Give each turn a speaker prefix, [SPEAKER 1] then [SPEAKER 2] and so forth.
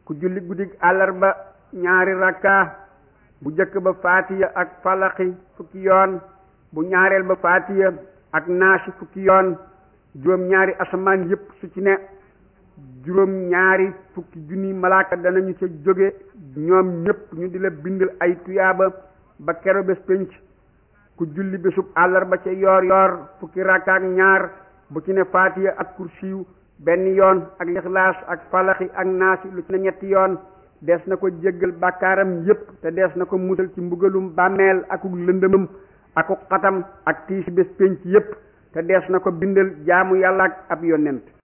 [SPEAKER 1] ku julli guddig àllarba ñaari rakka bu jëkk ba faatiya ak falaxi fukki yoon bu ñaareel ba faatiya ak naasi fukki yoon juróom ñaari asamaan yépp su ci ne juróom ñaari fukki junni malaaka danañu ca jóge ñoom ñépp ñu di la bindal ay tuyaaba ba kero bés pénc ku julli bésub àllarba ca yoor yoor fukki rakka ak ñaar bu ci ne faatiya ak kursiyu benn yoon ak lixlaas ak falaxi ak naasi lu ci ne ñetti yoon dees na ko jéggal bàkkaaram yépp te dees na ko musal ci mbugalum bàmmeel akuk lëndëmam akuk xatam ak tiisi bés pénc yépp te dees na ko bindal jaamu yàlla ak ab yonent